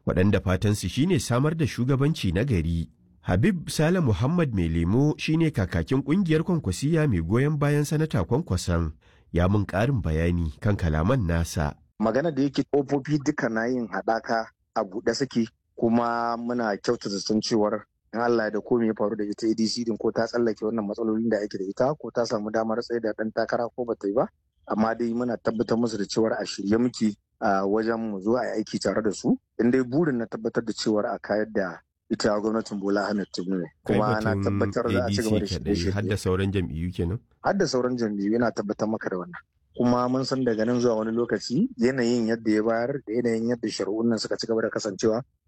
waɗanda fatansu shine samar da shugabanci na gari. Habib Sale Muhammad Mai Lemo shine kakakin ƙungiyar kwankwasiya mai goyon bayan sanata kwankwason ya mun ƙarin bayani kan kalaman nasa. Magana da yake ƙofofi duka na yin haɗaka a buɗe suke kuma muna kyautata san cewar in Allah da komai ya faru da ita ADC din ko ta tsallake wannan matsalolin da ake da ita ko ta samu damar tsaye da ɗan takara ko bata yi ba amma dai muna tabbatar musu da cewar a shirye muke a wajen mu zo a yi aiki tare da su in dai burin na tabbatar da cewar a kayar da ita gwamnatin Bola Ahmed Tinubu kuma na tabbatar da a ci gaba da shirye har da sauran jam'iyyu kenan har da sauran jam'iyyu yana tabbatar maka da wannan kuma mun san daga nan zuwa wani lokaci yanayin yadda ya bayar da yanayin yadda shari'un nan suka ci gaba da kasancewa